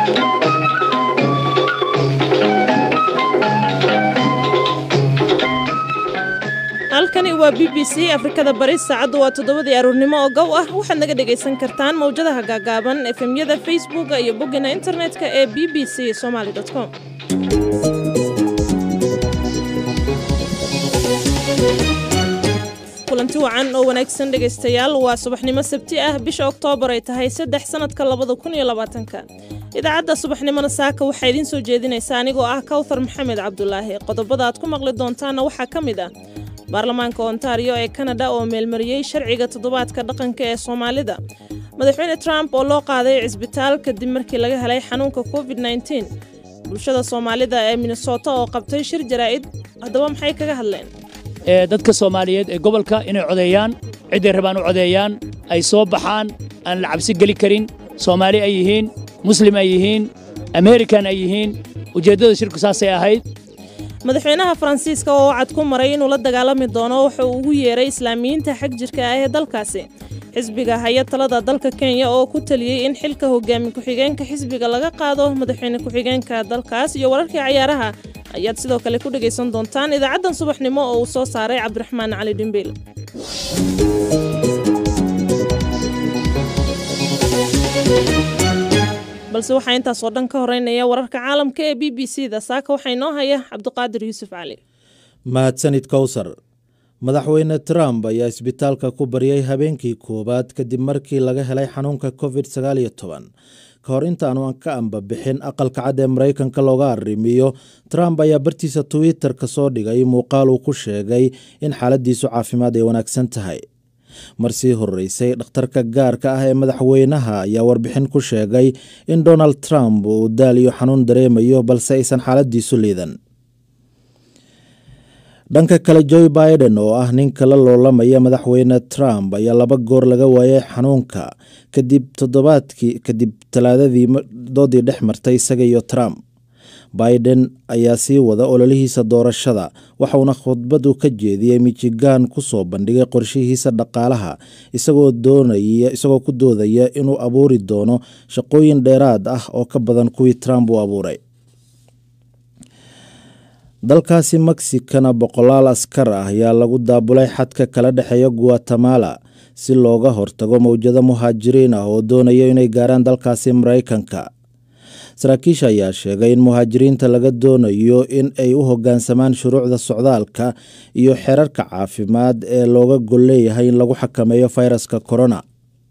halkani waa b b c afrikada bari saacaddu waa toddobadii aroornimo oo gow ah waxaad naga dhegaysan kartaan mawjadaha gaagaaban efemyada facebooka iyo boggina internetka ee b b c somaali com kulanti wacan oo wanaagsan dhegaystayaal waa subaxnimo sabti ah bisha oktoobar ay tahay saddex sannadka labada kun iyo labaatanka idaacadda subaxnimona saaka waxaa idiin soo jeedinaysa anigoo ah kawthar maxamed cabdulaahi qodobada aad ku maqli doontaanna waxaa ka mid ah baarlamaanka ontario ee kanada oo meelmariyey sharciga toddobaadka dhaqanka ee soomaalida madaxweyne trump oo loo qaaday cisbitaal kadib markii laga helay xanuunka covid nteen bulshada soomaalida ee minnesota oo qabtay shir jaraa'id haddaba maxay kaga hadleen dadka soomaaliyeed ee gobolka inay codeeyaan cidday rabaan u codeeyaan ay soo baxaan aan la cabsi geli karin soomaali ay yihiin muslim ay yihiin amerikan ay yihiin ujeeddada shirku saasay ahayd madaxweynaha faransiiska oo wacad ku maray inuu la dagaalami doono wuxuu ugu yeeray islaamiyiinta xag jirka ah ee dalkaasi xisbiga haya talada dalka kenya oo ku taliyey in xilka hogaami ku-xigeenka xisbiga laga qaado madaxweyne ku-xigeenka dalkaas iyo wararkii cayaaraha ayaad sidoo kale ku dhegaysan doontaan idaacaddan subaxnimo oo uu soo saaray cabdiraxmaan cali dhimbiil balse waxaa intaasoo dhan ka horeynaya wararka caalamka ee b b c da saaka waxaa inoo haya cabdiqaadir yuusuf cali mahadsanid kowsar madaxweyne trump ayaa isbitaalka ku baryay habeenkii koowaad kadib markii laga helay xanuunka covid sagaaliyo toban ka hor intaanu ka ambabixin aqalka cad ee maraykanka looga arrimiyo trump ayaa bartiisa twitter ka soo dhigay muuqaal uu ku sheegay in xaaladiisu caafimaad ay wanaagsan tahay mar sii horeysay dhakhtarka gaarka ah ee madaxweynaha ayaa warbixin ku sheegay in donald trump uu daal iyo xanuun dareemayo balse aysan xaaladiisu liidan dhanka kale joe biden oo ah ninka la loolamaya madaxweyne trump ayaa laba goor laga waayay xanuunka kadib toddobaadkii kadib talaadadii doodii dhex martay isaga iyo trump biden ayaa sii wada ololihiisa doorashada waxauna khudbadu ka jeediyey michigan ku soo bandhigay qorshihiisa dhaqaalaha isagoo doonaya isagoo ku doodaya inuu abuuri doono shaqooyin dheeraad ah oo ka badan kuwii trump uu abuuray dalkaasi mexikana boqolaal askar ah ayaa lagu daabulay xadka kala dhexeeya guatemala si looga hortago mowjado muhaajiriin ah oo doonaya inay gaaraan dalkaasi maraykanka saraakiisha ayaa sheegay in muhaajiriinta laga doonayo in ay u hoggaansamaan shuruucda socdaalka iyo xerarka caafimaad ee looga gol leeyahay in lagu xakameeyo fayraska korona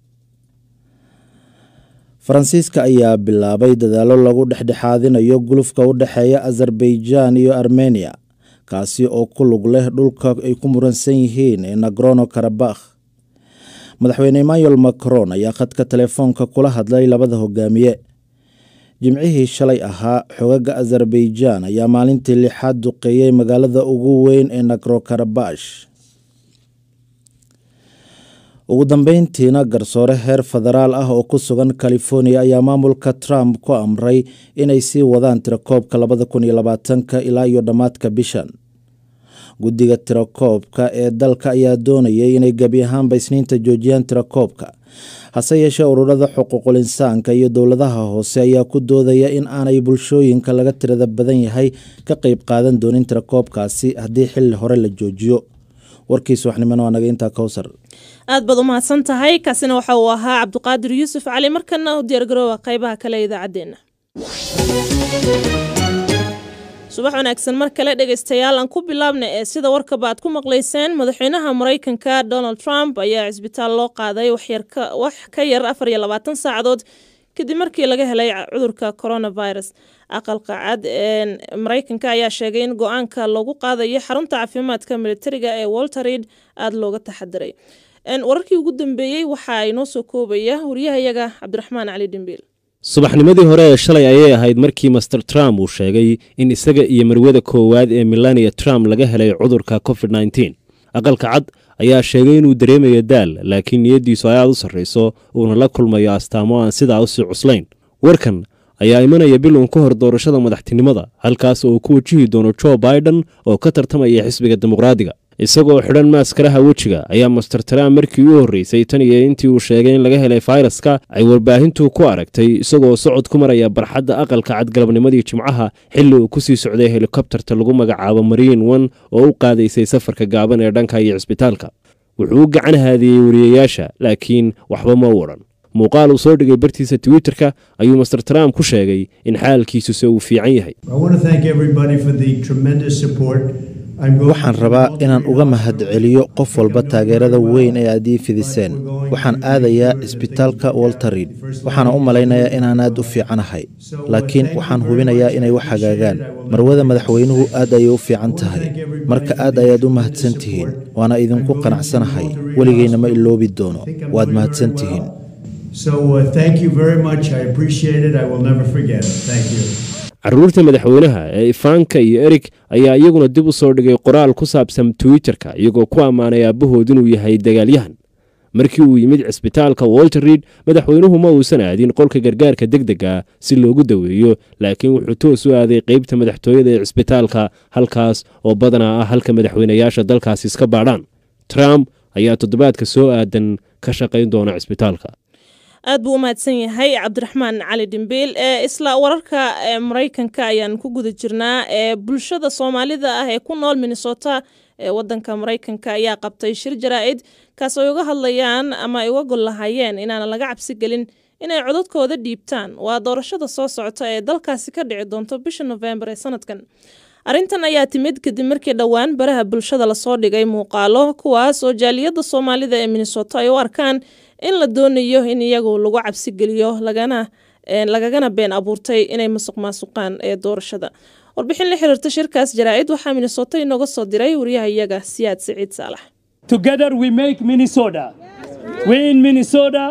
faransiiska ayaa bilaabay dadaallo lagu dhexdhexaadinayo gulufka u dhexeeya azerbaijan iyo armeniya kaasi oo ku lug leh dhulka ay ku muransan yihiin ee nagrono karabakh madaxweyne emmanuel macron ayaa khadka telefoonka kula hadlay labada hogaamiye jimcihii shalay ahaa xogaga azerbaijan ayaa maalintii lixaad duqeeyey magaalada ugu weyn ee nagrokarabash ugu dambeyntiina garsoore heer federaal ah oo ku sugan california ayaa maamulka trump ku amray inay sii wadaan tirakoobka labada kun iyo labaatanka ilaa iyo dhammaadka bishan guddiga tirakoobka ee dalka ayaa doonayay inay gebi ahaanba isniinta joojiyaan tirakoobka hase yeeshee ururada xuquuqul insaanka iyo dowladaha hoose ayaa ku doodaya in aanay bulshooyinka laga tirada badan yahay ka qeyb qaadan doonin tirakoobkaasi haddii xilli hore la joojiyo warkiis waxnimana waa naga intaa kowsar aad baad u mahadsan tahay kaasina waxa uu ahaa cabdiqaadir yuusuf cali markana u diyaargarooba qaybaha kale ee idaacaddeenna subax wanaagsan mar kale dhegaystayaal aan ku bilaabna ee sida warkaba aad ku maqlayseen madaxweynaha maraykanka donald trump ayaa cisbitaal loo qaaday wax ka yar afar iyo labaatan saacadood kadib markii laga helay cudurka coronavirus aqalka cad ee maraykanka ayaa sheegay in go-aanka lagu qaadayo xarunta caafimaadka militariga ee walter reid aada looga taxadiray wararkii ugu dambeeyey waxaa inoo soo koobaya wariyahayaga cabdiraxmaan cali dhimbiil subaxnimadii hore ee shalay ayay ahayd markii master trump uu sheegay in isaga iyo marwada koowaad ee milania trump laga helay cudurka covid nteen aqalka cad ayaa sheegay inuu dareemayo daal laakiin niyaddiisu ay aad u sarrayso uuna la kulmayo astaamo aan sidaa usii cuslayn warkan ayaa imanaya bil uun ka hor doorashada madaxtinimada halkaas oo uu ku wajihi doono jo biden oo ka tartamaya xisbiga dimuqraadiga isagoo xidhan maaskaraha wejiga ayaa master trump markii u horreysay tan iyo intii uu sheegay in laga helay fayraska ay warbaahintu ku aragtay isagoo socod ku maraya barxadda aqalka cadgalabnimadii jimcaha xilli uu ku sii socday helikobtarta lagu magacaabo mariin one oo u qaadaysay safarka gaaban ee dhanka iyo cisbitaalka wuxuu u gacan haadiyey wariyayaasha laakiin waxba ma u odhan muuqaal uu soo dhigay bartiisa twitterka ayuu master trump ku sheegay in xaalkiisuse uu fiican yahay waxaan rabaa inaan uga mahadceliyo qof walba taageerada weyn ee aad ii fidiseen waxaan aadayaa isbitaalka walter reid waxaana u malaynayaa inaan aad u fiicanahay laakiin waxaan hubinayaa inay wax hagaagaan marwada madaxweynuhu aad ayay u fiican tahay marka aad ayaad u mahadsan tihiin waana idinku qanacsanahay weligeyna ma iloobi doono waad mahadsan tihiin caruurta madaxweynaha ee ifaanka iyo erig ayaa iyaguna dib u soo dhigay qoraal ku saabsan twitterka iyagoo ku ammaanay aabbahood inuu yahay dagaalyahan markii uu yimid cisbitaalka walter reid madaxweynuhu ma uusan aadin qolka gargaarka degdega si loogu daweeyo laakiin wuxuu toos u aaday qeybta madaxtooyada ee cisbitaalka halkaas oo badanaa ah halka madaxweynayaasha dalkaasi iska baadhaan trump ayaa toddobaadka soo aadan ka shaqayn doona cisbitaalka aad buu u mahadsan yahay cabdiraxmaan cali dhimbiil ee isla wararka ee maraykanka ayaan ku guda jirnaa ee bulshada soomaalida ah ee ku nool minnesota ee wadanka maraykanka ayaa qabtay shir jaraa-id kaas ay uga hadlayaan ama ay uga gol lahaayeen inaanan laga cabsi gelin inay codadkooda dhiibtaan waa doorashada soo socota ee dalkaasi ka dhici doonto bisha nofembar ee sanadkan arrintan ayaa timid kadib markii dhowaan baraha bulshada lasoo dhigay muuqaalo kuwaas oo jaaliyadda soomaalida ee minnesota ay u arkaan in la doonayo in iyagu lagu cabsi geliyo lagana lagagana been abuurtay inay masuq maasuqaan ee doorashada warbixin la xiriirta shirkaas jaraa-id waxaa minnesota inooga soo diray wariyaha iyaga siyaad siciid saalax Together we make Minnesota. We in Minnesota.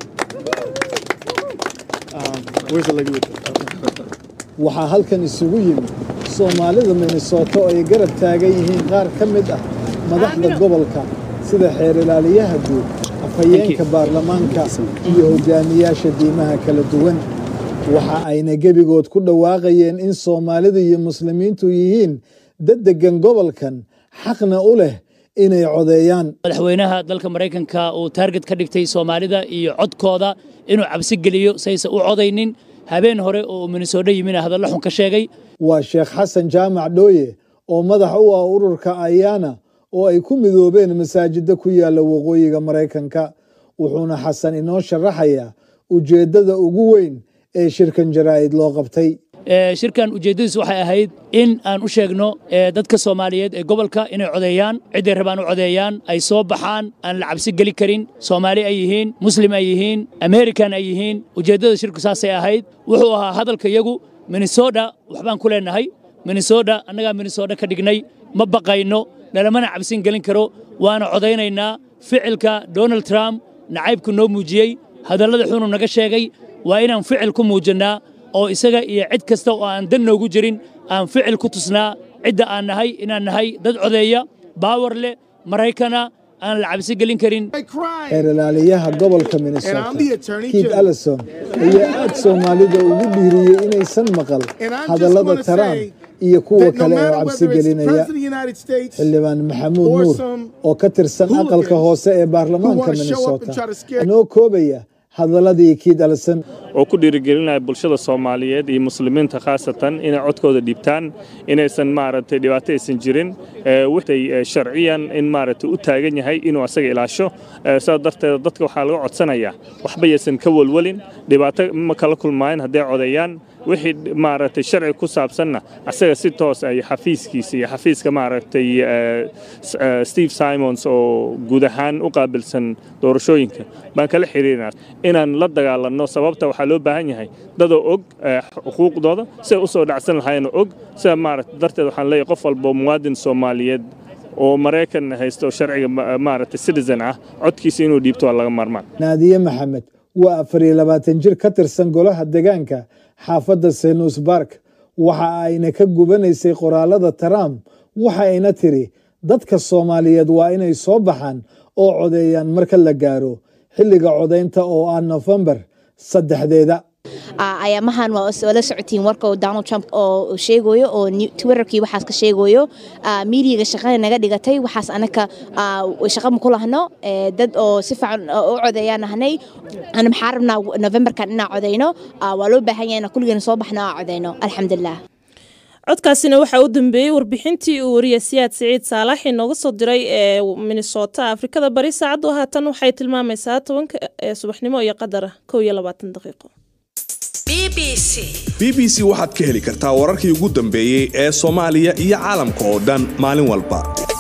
waxaa halkan isugu yimid soomaalida minnesota oo ay garab taagan yihiin qaar ka mid ah madaxda gobolka sida xeer ilaaliyaha guud afhayeenka baarlamaanka iyo hogaamiyaasha diimaha kala duwan waxa ayna gebigood ku dhawaaqayeen in soomaalidu iyo muslimiintu yihiin dad deggan gobolkan xaqna u leh inay codeeyaan madaxweynaha dalka maraykanka uu taarget ka dhigtay soomaalida iyo codkooda inuu cabsi geliyo sayse u codaynin habeen hore oo minnesota yimina hadallo xun ka sheegay waa sheekh xasan jaamac dhooye oo madax u ah ururka ayaana oo ay ku midoobeen masaajidda ku yaalla waqooyiga maraykanka wuxuuna xasan inoo sharaxayaa ujeeddada ugu weyn ee shirkan jaraa'id loo qabtay shirkan ujeeddadiis waxay ahayd in aan u sheegno dadka soomaaliyeed ee gobolka inay codeeyaan cidday rabaan u codeeyaan ay soo baxaan aan la cabsi geli karin soomaali ay yihiin muslim ay yihiin american ay yihiin ujeeddada shirku saasay ahayd wuxuu ahaa hadalka iyagu minnesota waxbaan ku leenahay minnesota annagaa minnesota ka dhignay ma baqayno nalamana cabsin gelin karo waana codaynaynaa ficilka donald trump nacaybku noo muujiyey hadallada xunuu naga sheegay waa inaan ficil ku muujinnaa oo isaga iyo cid kasta oo aan dan noogu jirin aan ficil ku tusnaa cidda aan nahay inaan nahay dad codeeya baawar leh maraykana aan la cabsi gelin karin xeer ilaaliyaha gobolka minnesota kiid allison ayaa aad soomaalida ugu dhiiriyey inaysan maqal hadallada trump iyo kuwa kale ee cabsi gelinaya xildhibaan maxamuud nuur oo ka tirsan aqalka hoose ee baarlamaanka minnesota noo koobaya hadaladii kiid alson oo ku dhiirigelinaya bulshada soomaaliyeed iyo muslimiinta khaasatan inay codkooda dhiibtaan inaysan maaragtay dhibaato aysan jirin wixay sharciyan in maaragtay u taagan yahay inuu asaga ilaasho sidaa darteed dadka waxaa laga codsanayaa waxba yaysan ka welwelin dhibaato ma kala kulmaayan hadday codeeyaan wixii maaragtay sharci ku saabsanna asaga si toos ay xafiiskiisa iyo xafiiska maaragtay steve simons oo guud ahaan u qaabilsan doorashooyinka baan kala xiriirinaa inaan la dagaalanno sababta waxaa loo baahan yahay dadoo og xuquuqdooda siday u soo dhacsan lahaayeenoo og sida maaragtay darteed waxaan leeyahay qof walbo muwaadin soomaaliyeed oo maraykan haysto sharciga maaragtay citizen ah codkiisa inuu dhiibto waa laga maarmaan naadiye maxamed waa afar iyo labaatan jir ka tirsan golaha degaanka xaafadda senus bark waxa ayna ka gubanaysay qoraalada trump waxa ayna tiri dadka soomaaliyeed waa inay soo baxaan oo codeeyaan marka la gaaro xilliga codaynta oo ah nofembar saddexdeeda ayaamahan waa la socotiin warka donald trump oo sheegayo oo twitterkii waxaas ka sheegayo miidiyaga shaqada naga dhigatay waxaas anaka shaqa ma ku lahno dad oo si fiican u codeeyaan nahnay ana maxaa rabnaa novemberkan inaan codeyno waa loo baahan yahay inaan kulligeena soo baxno aan codeyno alxamdulilah codkaasina waxaa u dambeeyey warbixintii uu wariye siyaad siciid saalax inooga soo diray ee minnesota afrikada bari saacaddu haatan waxay tilmaamaysaa tobanka ee subaxnimo iyo qadara kow iyo labaatan daqiiqo b b c waxaad ka heli kartaa wararkii ugu dambeeyey ee soomaaliya iyo caalamka oo dhan maalin walba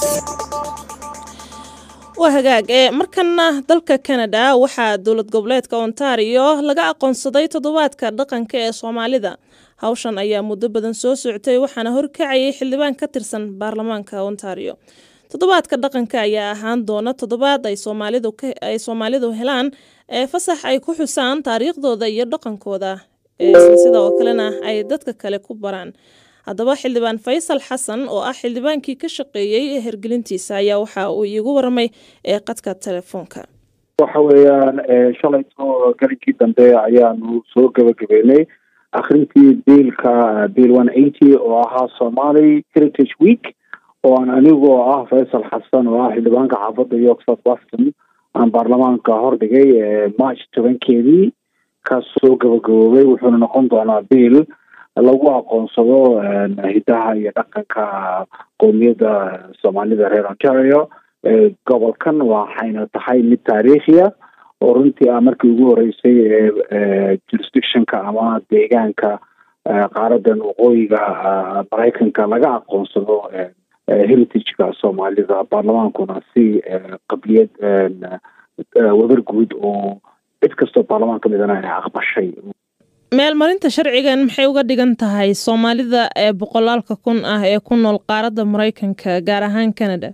waa hagaag ee markana dalka canada waxaa dowlad goboleedka ontario laga aqoonsaday toddobaadka dhaqanka ee soomaalida hawshan ayaa muddo badan soo socotay waxaana horkacayay xildhibaan ka tirsan baarlamaanka ontario toddobaadka dhaqanka ayaa ahaan doona toddobaad ay soomaalidu helaan ee fasax ay ku xusaan taariikhdooda iyo dhaqankooda sida oo kalena ay dadka kale ku baraan haddaba xildhibaan faysal xasan oo ah xildhibaankii ka shaqeeyey hergelintiisa ayaa waxa uu iigu waramay ee qadka telefoonka waxa weeyaan shalayto galinkii dambe ayaanu soo gabagabeynay akhrintii biilka bill one eighty oo ahaa somali heritage week oo aan anigoo ah faysal xasan oo ah xildhibaanka xaafadda york south weston aan baarlamaanka hordhigay march tobankeedii kaas soo gabagaboobay wuxuuna noqon doonaa bill lagu aqoonsado hidaha iyo dhaqanka qowmiyadda soomaalida reer ontario gobolkan waxayna tahay mid taariikhiya oo runtii ah markii ugu horeysay ee jurisdictionka ama deegaanka qaaradan waqooyiga maraykanka laga aqoonsado heritageka soomaalida baarlamaankuna si qabliyad wadar guud oo cid kastoo baarlamaan ka midana ay aqbashay meelmarinta sharcigan maxay uga dhigan tahay soomaalida ee boqolaalka kun ah ee ku nool qaaradda maraykanka gaar ahaan canada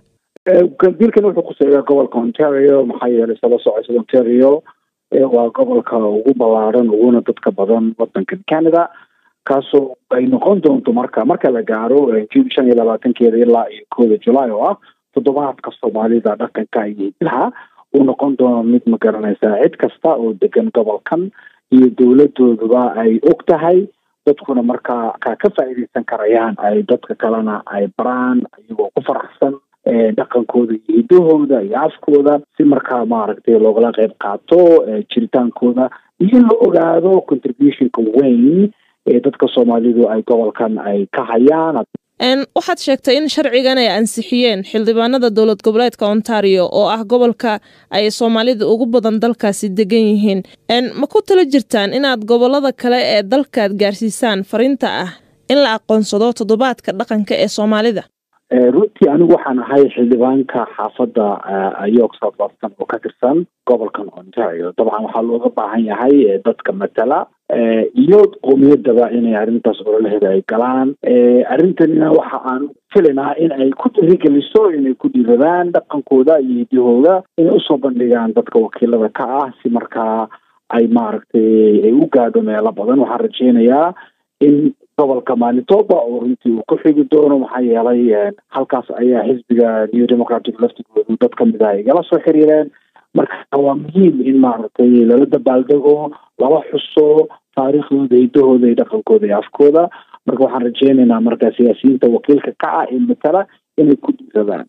dilkan wuxuu kuseegaa gobolka ontario maxaa yeelay sala socosada ontario waa gobolka ugu ballaaran uguna dadka badan wadankan canada kaasoo ay noqon doonto marka marka la gaaro june shan iyo labaatankeeda ilaa iyo kooda julaay oo ah toddobaadka soomaalida dhaqanka iyo hidaha uu noqon doono mid ma garanaysaa cid kasta oo degan gobolkan iyo dowladooduba ay og tahay dadkuna markaa ka ka faa'iidaysan karayaan ay dadka kalena ay baraan iyagoo ku faraxsan dhaqankooda iyo hidahooda iyo afkooda si markaa maaragtay loogala qayb qaato jiritaankooda iyo in la ogaado contributionka weyn ee dadka soomaalidu ay gobolkan ay ka hayaan waxaad sheegtay in sharcigan ay ansixiyeen xildhibaanada dowlad goboleedka ontario oo ah gobolka ay soomaalida ugu badan dalkaasi degan yihiin ma ku tala jirtaan inaad gobolada kale ee dalkaad gaarsiisaan fariinta ah in la aqoonsado toddobaadka dhaqanka ee soomaalida runtii anigu waxaan ahay xildhibaanka xaafadda york south weston oo ka tirsan gobolkan ontario dabcan waxaa looga baahan yahay dadka matala iyo qowmiyadaba inay arrintaas ololaheeda ay galaan arrintanina waxa aan filaynaa in ay ku dirigeliso inay ku dhiiradaan dhaqankooda iyo hidahooda inay usoo bandhigaan dadka wakiilada ka ah si markaa ay maaragtay ay u gaadho meelo badan waxaan rajeynayaa in gobolka manitoba oo runtii uu ku xigi doono maxaa yeelay halkaas ayaa xisbiga new democratic laftigoodu dad ka mid ah igala soo xiriireen marka waa muhiim in maaragtay lala dabaaldego lala xuso taariikhdooda hidahooda iyo dhaqankooda iyo afkooda marka waxaan rajeynaynaa marka siyaasiyiinta wakiilka ka ah ee matala inay ku dhiiradaan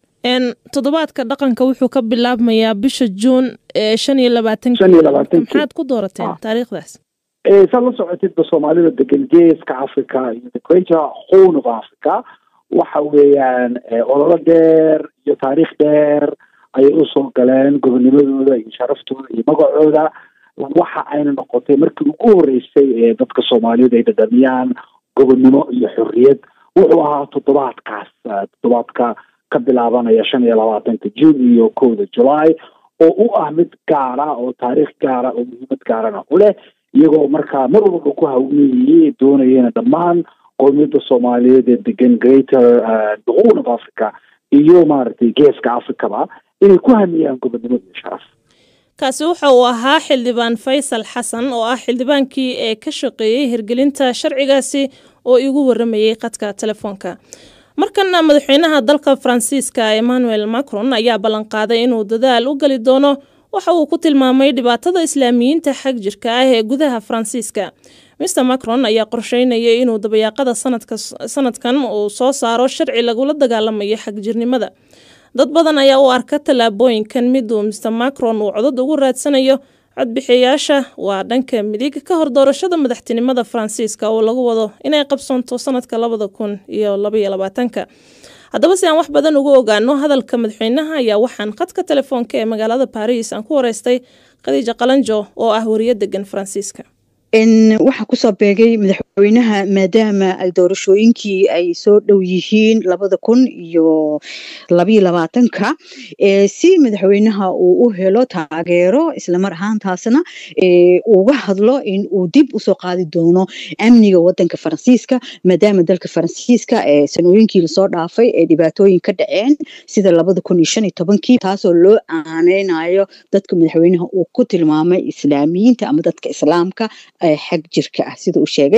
toddobaadka dhaqanka wuxuu ka bilaabmayaa bisha juun ee shan iyo labaatank shan iyo labaatanki maxaad ku doorateen taariikhdaas saad la socotidba soomaalida degan geeska africa iyo the greater horn of africa waxa weeyaan ololo dheer iyo taariikh dheer ayay usoo galeen gobonimadooda iyo sharaftooda iyo magacooda waxa ayna noqotay markii ugu horeysay ee dadka soomaaliyed ay dhadhamiyaan gobonnimo iyo xorriyad wuxuu ahaa toddobaadkaas toddobaadka ka bilaabanaya shan iyo labaatanka june iyo kowda july oo u ah mid gaara oo taariikh gaara oo muhiimad gaarana u leh iyagoo markaa mar walba ku hawneeyey doonayeen dhammaan qowmiyadda soomaaliyeed ee degan greater duquun of africa iyo maaragtay geeska africaba inay ku hamiyaan gobonnimo iyo sharaf kaasi wuxa uu ahaa xildhibaan faysal xasan oo ah xildhibaankii ee ka shaqeeyey hirgelinta sharcigaasi oo igu waramayey qadka telefoonka markana madaxweynaha dalka faransiiska emmanuel macron ayaa ballanqaaday inuu dadaal u geli doono waxa uu ku tilmaamay dhibaatada islaamiyiinta xag jirka ah ee gudaha faransiiska mister macron ayaa qorsheynayay inuu dabayaaqada sanadkan uu soo saaro sharci lagula dagaalamayo xagjirnimada dad badan ayaa u arka tallaabooyinkan mid uu mister macron uu codad ugu raadsanayo codbixiyayaasha waa dhanka midig ka hor doorashada madaxtinimada faransiiska oo lagu wado inay qabsoonto sanadka labada kun iyo labaiyo labaatanka haddaba si aan wax badan ugu ogaano hadalka madaxweynaha ayaa waxaan khadka telefoonka ee magaalada baris aan ku wareystay khadiija qalanjo oo ah wariyo degan faransiiska waxaa kusoo beegay madaxweynaha maadaama doorashooyinkii ay soo dhow yihiin labada kun iyo labayo labaatanka si madaxweynaha uu u helo taageero islamar ahaantaasna uga hadlo in uu dib usoo qaadi doono amniga wadanka faransiiska maadaama dalka faransiiska sanooyinkii lasoo dhaafay ee dhibaatooyin ka dhaceen sida labada kun iyo shan iyo tobankii taasoo loo aaneynayo dadka madaxweynaha uu ku tilmaamay islaamiyiinta ama dadka islaamka xag jirka ah sida uu sheegay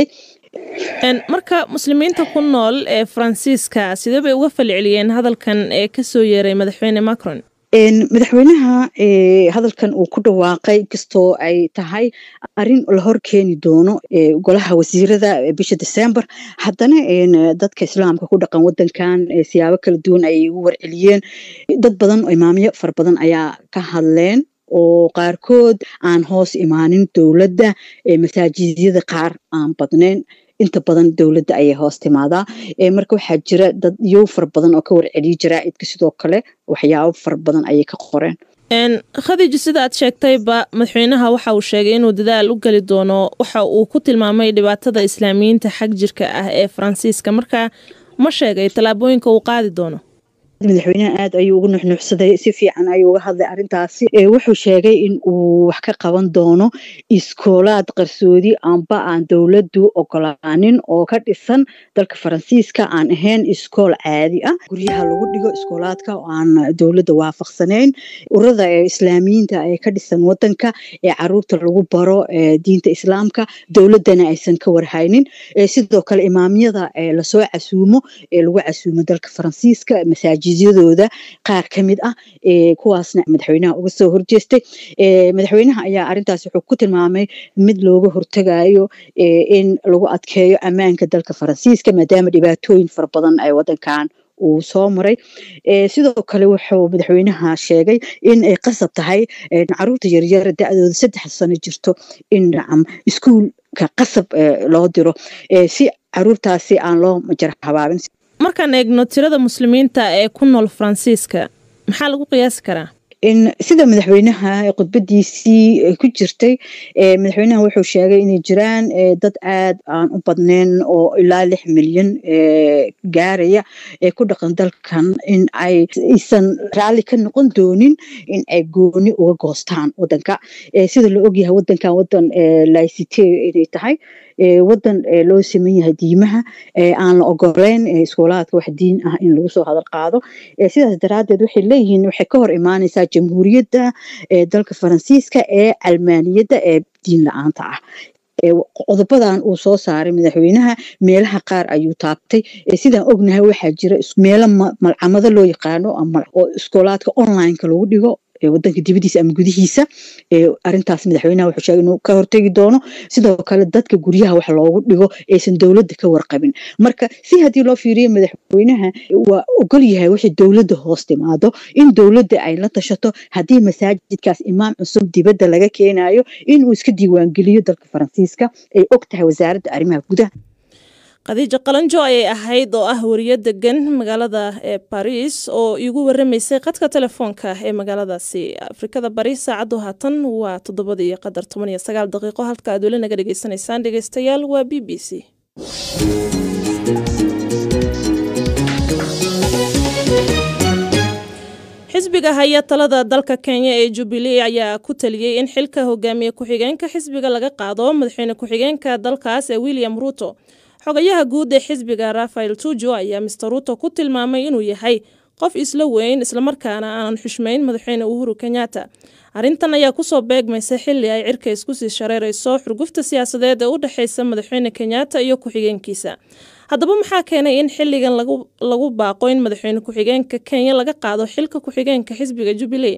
marka muslimiinta ku nool ee faransiiska sidee bay uga falceliyeen hadalkan ee kasoo yeeray madaxweyne macron madaxweynaha hadalkan uu ku dhawaaqay kastoo ay tahay arin la hor keeni doono golaha wasiirada bisha december haddana dadka islaamka ku dhaqan wadankan siyaabo kala duwan ayay ugu warceliyeen dad badan oo imaamyo fara badan ayaa ka hadleen oo qaarkood aan hoos imaanin dowladda masaajidyada qaar aan badnayn inta badan dowladda ayay hoos timaadaa marka waxaa jira dad yow fara badan oo ka warceliya jaraa'idka sidoo kale waxyaabo fara badan ayay ka qoreen khadiija sida aad sheegtayba madaxweynaha waxa uu sheegay inuu dadaal u geli doono waxa uu ku tilmaamay dhibaatada islaamiyiinta xag jirka ah ee faransiiska marka ma sheegay tallaabooyinka uu qaadi doono madaxweynaha aad ayuu ugu nuxnuuxsaday si fiican ayuu uga hadlay arrintaasi wuxuu sheegay in uu wax ka qaban doono iskoolaad qarsoodi amba aan dowladdu ogolaanin oo ka dhisan dalka faransiiska aan ahayn iskool caadi ah guryaha lagu dhigo iskoolaadka oo aan dowladda waafaqsanayn urada ee islaamiyiinta ee ka dhisan wadanka ee caruurta lagu baro diinta islaamka dowladdana aysan ka warhaynin sidoo kale imaamyada lasoo casuumo ee lagu casuumo dalka faransiiska masaajid jizyadooda qaar ka mid ah kuwaasna madaxweynaha uga soo horjeestay madaxweynaha ayaa arintaas wuxuu ku tilmaamay mid looga hortagayo in lagu adkeeyo ammaanka dalka faransiiska maadaama dhibaatooyin fara badan ay wadankan uu soo maray sidoo kale wuxuu madaxweynaha sheegay in ay qasab tahay caruurta yaryara da-dooda saddex sano jirto in nacam iskuulka qasab loo diro si caruurtaasi aan loo majar habaabin markaan eegno tirada muslimiinta ee ku nool faransiiska maxaa lagu qiyaasi karaa sida madaxweynaha khudbadiisii ku jirtay madaxweynaha wuxuu sheegay inay jiraan dad aad aan u badnayn oo ilaa lix milyan gaaraya ee ku dhaqan dalkan in ay aysan raalli ka noqon doonin in ay gooni uga goostaan wadanka sida la ogyahay wadankan wadan laicite inay tahay wadan loo saman yahay diimaha aan la ogoleyn iskoolaadka wax diin ah in lagu soo hadal qaado sidaas daraaddeed waxay leeyihiin waxay ka hor imaanaysaa jamhuuriyadda dalka faransiiska ee calmaaniyadda ee diin la-aanta ah qodobadan uu soo saaray madaxweynaha meelaha qaar ayuu taabtay sidaan ognahay waxaa jira meelo malcamado loo yaqaano oo iskoolaadka onlineka lagu dhigo wadanka dibadiisa ama gudihiisa arintaas madaxweynaha wuxuu sheegay inuu ka hortegi doono sidoo kale dadka guryaha wax loogu dhigo aysan dowladda ka warqabin marka si haddii loo fiiriyo madaxweynaha waa ogol yahay wixii dowladda hoos timaado in dowladda ay la tashato haddii masaajidkaas imaam cusub dibadda laga keenayo inuu iska diiwaangeliyo dalka faransiiska ay og tahay wasaaradda arrimaha gudaha khadiijo qalanjo ayay ahayd oo ah wariyo degan magaalada ee baris oo iigu waramaysay qadka telefoonka ee magaaladaasi afrikada bari saacaddu haatan waa toddobadii qadar toban iyo sagaal daqiiqo halka aad weli naga dhegeysanaysaan dhegeystayaal waa b b c xisbiga haya talada dalka kenya ee jubilee ayaa ku taliyey in xilka hogaamiye ku-xigeenka xisbiga laga qaado madaxweyne ku-xigeenka dalkaas ee william ruuto xogayaha guud ee xisbiga rafael tujo ayaa mister ruuto ku tilmaamay inuu yahay qof isla weyn islamarkaana aanan xushmayn madaxweyne uhuru kenyatta arrintan ayaa kusoo beegmaysa xili ay cirka isku sii shareerayso xurgufta siyaasadeed ee u dhexeysa madaxweyne kenyatta iyo ku-xigeenkiisa haddaba maxaa keenay in xiligan lagu baaqo in madaxweyne ku-xigeenka kenya laga qaado xilka ku-xigeenka xisbiga jubilee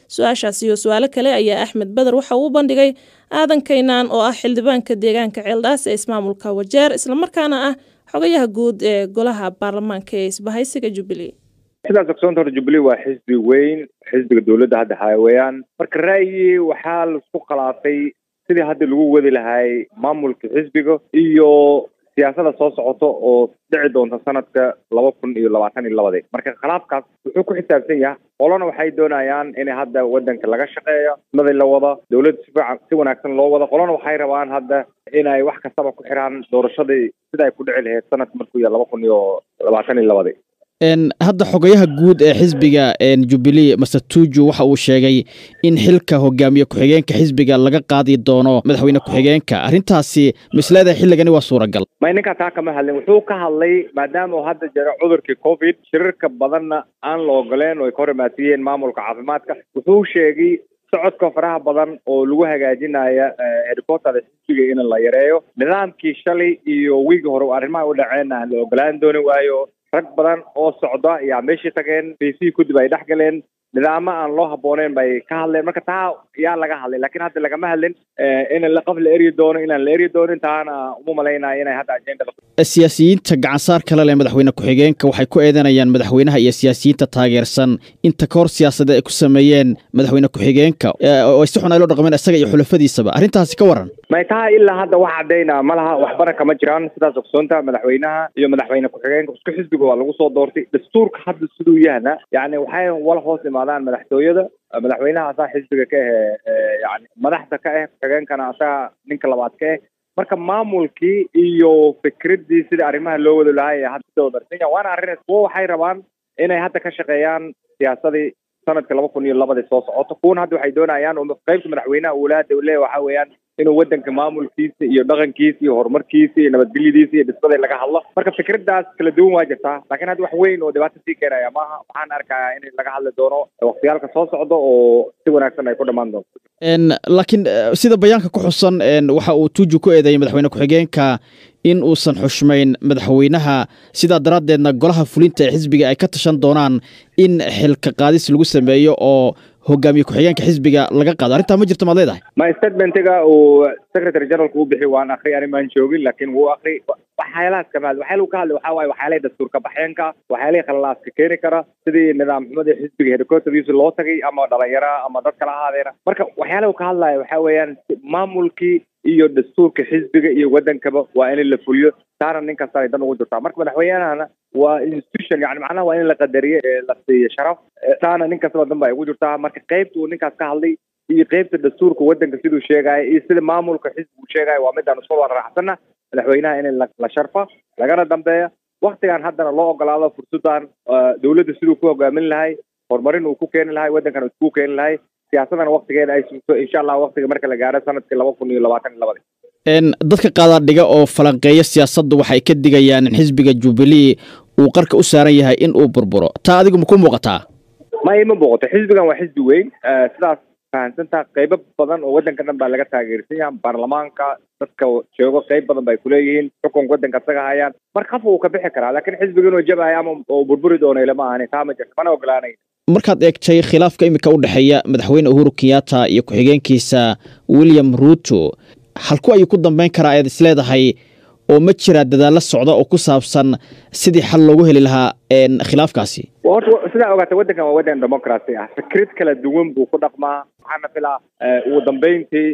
su-aashaas iyo su-aalo kale ayaa axmed beder waxa uu bandhigay aadan kaynaan oo ah xildhibaanka deegaanka ceeldhaas ee ismaamulka wajeer islamarkaana ah xogayaha guud ee golaha baarlamaanka ee isbahaysiga jubilee sidaas ogsoonta hore jubilee waa xisbi weyn xisbiga dowladda hadda haya weeyaan marka ra'yi waxaa laisku khilaafay sidii hadda lagu wadi lahay maamulka xisbiga iyo siyaasada soo socoto oo dhici doonta sanadka laba kun iyo labaatan iyo labadii marka khilaafkaas wuxuu ku xisaabsan yahay qolona waxay doonayaan in hadda wadanka laga shaqeeyo nadi la wada dowladda si fiican si wanaagsan loo wada qolona waxay rabaan hadda inay wax kastaba ku xiraan doorashadii sida ay ku dhici lahayd sanadka markuu yahay laba kun iyo labaatan iyo labadii hadda xogayaha guud ee xisbiga jubilee master tuju waxa uu sheegay in xilka hogaamiye ku-xigeenka xisbiga laga qaadi doono madaxweyne ku-xigeenka arrintaasi misleedahay xilligani waa suuragal may ninkaa taa kama hadlin wuxuu ka hadlay maadaama uu hadda jiro cudurkii covid shirarka badanna aan la ogoleen oo ay ka hor imaatiyeen maamulka caafimaadka wuxuu sheegay socodka faraha badan oo lagu hagaajinaya helicopterda xisbiga in la yareeyo nidaamkii shalay iyo wiigi hore arrimaha u dhaceen aan la ogolaan dooni waayo rag badan oo socda ayaa meeshii tageen bc kadib ay dhex galeen nidaamo aan loo habooneen bay ka hadleen marka taa yaa laga hadlay lakin hadda lagama hadlin in qof la eryi doono inaan la eryi doonin taana uma malaynayo inay hadda ajendada siyaasiyiinta gacansaar kale leh madaxweyne ku-xigeenka waxay ku eedanayaan madaxweynaha iyo siyaasiyiinta taageersan inta ka hor siyaasada ay ku sameeyeen madaxweyne ku-xigeenka oo si xun ay loo dhaqmeen isaga iyo xulafadiisaba arrintaasi ka waran may taha ilaa hadda wax cadayna ma laha waxbana kama jiraan sidaas ogsoonta madaxweynaha iyo madaxweyne ku-xigeenka isku xisbiga waa lagu soo doortay dastuurka hadda siduu yahna yani waxay wala hoos imaadaan madaxtooyada madaxweynaha asaa xisbiga ka ahe yani madaxda ka ah ku-xigeenkana asaa ninka labaad ka ah marka maamulkii iyo fikradii sida arrimaha loo wada lahay hadda wadarsan yahay waana arrin kuwa waxay rabaan inay hadda ka shaqeeyaan siyaasadii sanadka laba kun iyo labadii soo socoto kuwana hadda waxay doonayaan qaybta madaxweynaha uulaada uu leeyahy waxa weeyaan inuu wadanka maamulkiisa iyo dhaqankiisa iyo horumarkiisa iyo nabadgelyadiisa iyo dhismada laga hadlo marka fikradaas kala duwan waa jirtaa laakiin hadda wax weyn oo dhibaato sii keenaya maaha waxaan arkayaa in laga hadli doono waqtiyaalka soo socda oo si wanaagsan ay ku dhammaan doonto laakiin sida bayaanka ku xusan waxa uu tuju ku eedeeyay madaxweyne ku-xigeenka in uusan xushmayn madaxweynaha sidaa daraaddeedna golaha fulinta ee xisbiga ay ka tashan doonaan in xilka qaadis lagu sameeyo oo hogaamiye ku-xigeenka xisbiga laga qaado arrintaa ma jirto maad leedahay ma statementiga uu secretary generalka u bixi waan akri ani maan joogin laakiin wuu akri waxyaalahaas kama hadli waxyaala uu ka hadlay waxaa waaye waxyaalihii dastuurka baxeenka waxyaalihii khalilaaska keeni kara sidii nidaam xumadii xisbiga helicopterdiisa loo tagay ama dhalinyara ama dad kala ahaadeena marka waxyaalaha uu ka hadlaya waxaa weeyaan maamulkii iyo dastuurka xisbiga iyo wadankaba waa in la fuliyo taana nin kasta ay dan ugu jirtaa marka madaxweynahana waa institution yani macnaha waa in la qadariyo ee la siiyo sharaf taana nin kastaba dan ba ay ugu jirtaa marka qaybta uu ninkaas ka hadlay iyo qaybta dastuurka wadanka siduu sheegaayo iyo sida maamulka xisbigu sheegayo waa midaan isku wada raacsana madaxweynaha in la sharfa lagana dambeeya waktigan haddana loo ogolaado fursadan dowladda siduu ku hogaamin lahay horumarin uu ku keeni lahay waddankana isku keeni lahay siyaasadana waktigeeda ay sugto insha allah waktiga marka la gaaro sanadkii laba kun iyo labaatan iyo labadi dadka qaadaadhiga oo falanqeeya siyaasaddu waxay ka digayaan in xisbiga jubilee uu qarka u saaran yahay in uu burburo taa adigu ma ku muuqataa ma ima muuqato xisbigan waa xisbi weyn sidaas fahamsantaa qaybo badan oo waddanka dhan baa laga taageersan yahay baarlamaanka dadka joogo qayb badan bay kuleeyihiin xukunka waddanka isaga hayaan marka qafka wuu ka bixi karaa laakiin xisbiga inuu jabayo ama oo burburi doono ilama ahani taa ma jirto mana ogolaanay markaad eegtay khilaafka imika u dhexeeya madaxweyne uhuru kenyatta iyo ku-xigeenkiisa william ruuto halku ayuu ku dambeyn karaa ayaad isleedahay oo ma jiraa dadaallo socda oo ku saabsan sidii xal loogu heli lahaa khilaafkaasi horta sidaa ogaata waddankan waa waddan democracy ah fikrad kala duwan buu ku dhaqmaa waxaana filaa ugu dambeyntii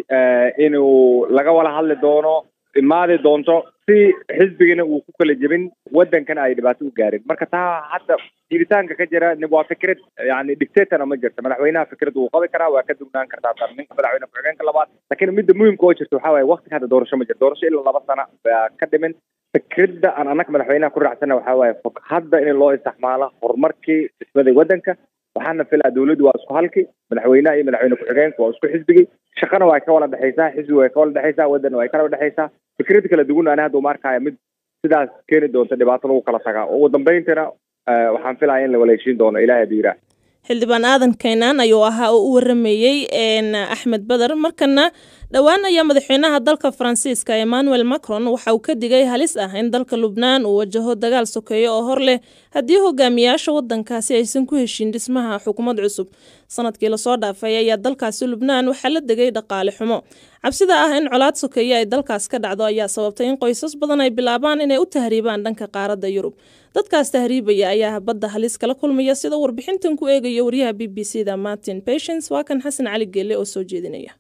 inuu laga wada hadli doono imaadi doonto si xisbigana uu ku kala jebin waddankana ay dhibaato u gaarin marka taa hadda jiritaanka ka jira waa fikrad yani dictatorna ma jirta madaxweynaha fikrad wuu qabi karaa waa ka dugnaan kartaa tan ninka madaxweyne ku-xigeenka labaad laakiin midda muhimka oo jirta waxaa waaye waktiga hadda doorasho ma jirto doorasho ilaa laba sana baa ka dhimin fikradda aan annaga madaxweynaha ku raacsana waxaa waaye hadda in loo isticmaalo horumarkii dhismaday waddanka waxaana filaa dowladdu waa isku halki madaxweynaha iyo madaxweyne ku-xigeenka waa isku xisbigii shaqana waa ka wala dhexaysaa xisbiga way ka wala dhexaysaa waddanna way kala dhexaysaa fikrad kala duwan ani hadda uma arkaya mid sidaas keeni doonta dhibaato lagu kala tagaa ugu dambayntana waxaan filaya in la wala heshiin doono ilaahay hadduu yidhaah xildhibaan aadan kaynaan ayuu ahaa oo u waramayey axmed bader markana dhowaan ayaa madaxweynaha dalka faransiiska emmanuel macron waxa uu ka digay halis ah in dalka lubnaan uu wajaho dagaal sokeeyo oo hor leh haddii hogaamiyaasha waddankaasi aysan ku heshin dhismaha xukuumad cusub sanadkii lasoo dhaafay ayaa dalkaasi lubnaan waxaa la degay dhaqaale xumo cabsida ah in colaad sokeeye ay dalkaas ka dhacdo ayaa sababtay in qoysas badan ay bilaabaan inay u tahriibaan dhanka qaaradda yurub dadkaas tahriibaya ayaa badda halis kala kulmaya sida warbixintan ku eegaya waryaha b b c da martin patience waa kan xasan cali geelle oo soo jeedinaya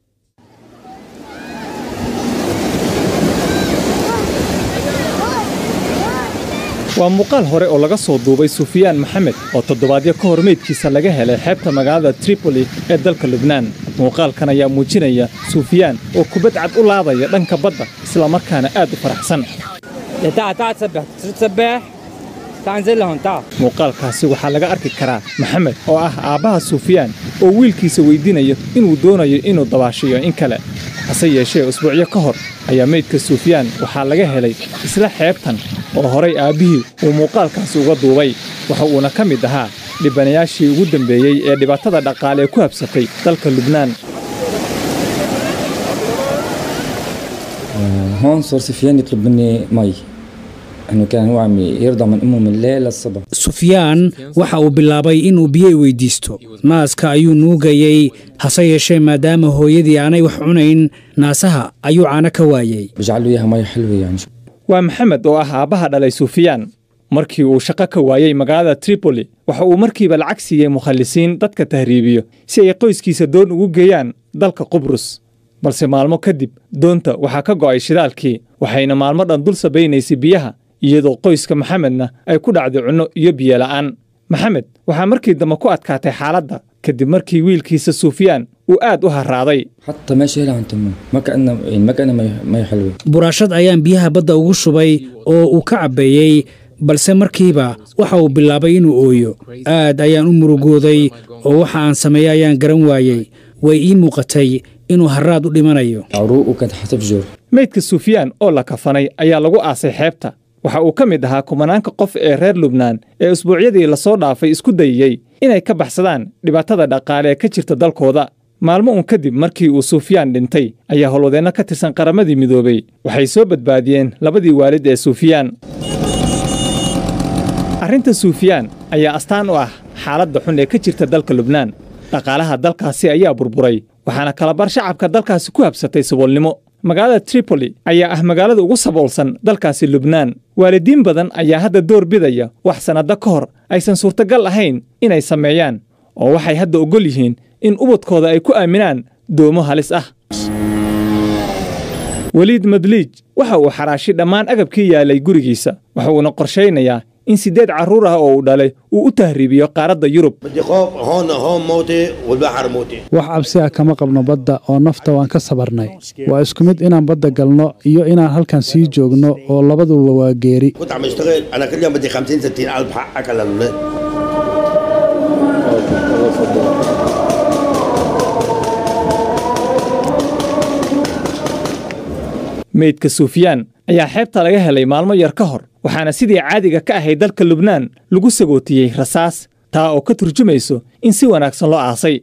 waa muuqaal hore oo laga soo duubay sufyaan maxamed oo toddobaadyo ka hor meydkiisa laga helay xeebta magaalada tripoli ee dalka lubnaan muuqaalkan ayaa muujinaya sufyaan oo kubad cad u laadaya dhanka badda islamarkaana aad u faraxsan muuqaalkaasi waxaa laga arki karaa maxamed oo ah aabbaha sufyaan oo wiilkiisa weydiinayo inuu doonayo inuu dabaashiyo in kale hase yeeshee usbuucyo ka hor ayaa meydka sufyaan waxaa laga helay isla xeebtan oo horay aabbihii uu muuqaalkaasi uga duubay waxa uuna ka mid ahaa dhibanayaashii ugu dambeeyey ee dhibaatada dhaqaale ee ku habsatay dalka lubnaan هون صار سفيان يطلب مني مي انه كان هو عم يرضى من امه من الليل للصبح sufyaan waxa uu bilaabay inuu biyo weydiisto naaska ayuu nuugayey hase yeeshee maadaama hooyadii aanay wax cunayn naasaha ayuu caano ka waayey بجعل له اياها مي حلوه يعني waa maxamed oo ah aabbaha dhalay sufyaan markii uu shaqo ka waayey magaalada tripoli waxa uu markiiba lacag siiyey mukhallisiin dadka tahriibiyo si ay qoyskiisa doon ugu geeyaan dalka qubrus balse maalmo kadib doonta waxaa ka go'ay shidaalkii waxayna maalmo dhan dul sabaynaysay biyaha iyadoo qoyska maxamedna ay ku dhacday cunno iyo biyo la'aan maxamed waxaa markii dambe ku adkaatay xaaladda kadib markii wiilkiisa sufyaan uu aad u harraaday حتى ما شايلها عن تمه ما كانها يعني ما كانها مي, مي حلوه buraashad ayaan biyaha badda ugu shubay oo uu ka cabbeeyey balse markiiba waxa uu bilaabay inuu ooyo aad ayaan u murugooday oo waxa aan sameeyey ayaan garan waayey way ii muuqatay inuu harraad u dhimanayo عروق وكانت حتفجر meydka sufyaan oo la kafanay ayaa lagu aasay xeebta waxa uu ka mid ahaa kumanaanka qof ee reer lubnaan ee usbuucyadii lasoo dhaafay isku dayeyey inay ka baxsadaan dhibaatada dhaqaale ee ka jirta dalkooda maalmo uun kadib markii uu sufyaan dhintay ayaa howlwadeenno ka tirsan qaramadii midoobey waxay soo badbaadiyeen labadii waalid ee sufyaan arrinta sufyaan ayaa astaan u ah xaaladda xun ee ka jirta dalka lubnaan dhaqaalaha dalkaasi ayaa burburay waxaana kalabar shacabka dalkaasi ku habsatay saboolnimo magaalada tripoli ayaa ah magaalada ugu saboolsan dalkaasi lubnaan waalidiin badan ayaa hadda door bidaya wax sannado ka hor aysan suurtagal ahayn inay sameeyaan oo waxay hadda oggol yihiin in ubadkooda ay ku aaminaan doomo halis ah weliid madliij waxa uu xaraashay dhammaan agabkii yaalay gurigiisa waxa uuna qorshaynayaa in siddeed carruur ah oo uu dhalay uu u tahriibiyo qaaradda yurub wax cabsi ah kama qabno badda oo nafta waan ka sabarnay waa isku mid inaan badda galno iyo inaan halkan sii joogno oo labaduba waa geeri كنت عم اشتغل انا كل يوم بدي 50 60 الف حقك للاولاد meydka sufyaan ayaa xeebta laga helay maalmo yar ka hor waxaana sidii caadiga ka ahayd dalka lubnaan lagu sagootiyey rasaas taa oo ka turjumayso in si wanaagsan loo aasay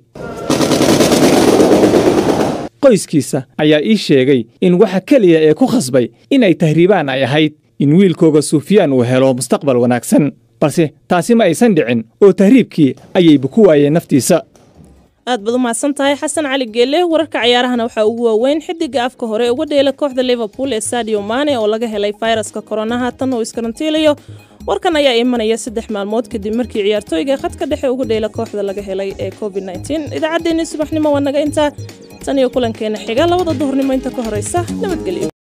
qoyskiisa ayaa ii sheegay in waxa keliya ee ku khasbay inay tahriibaan ay ahayd in wiilkooga sufyaan uu helo mustaqbal wanaagsan balse taasi ma aysan dhicin oo tahriibkii ayayba ku waayeen naftiisa aad baad u mahadsan tahay xasan cali geelle wararka cayaarahana waxaa ugu waaweyn xidiga afka hore uga dheela kooxda liverpool ee sadio mane oo laga helay fayraska koronaha tan uu iskarantiilayo warkan ayaa imanaya saddex maalmood kadib markii ciyaartooyga khadka dhexe uga dheela kooxda laga helay ee covid idaacaddeenii subaxnimo waa naga intaa tan iyo kulankeena xiga labada duhurnimo inta ka horeysa nabadgelyo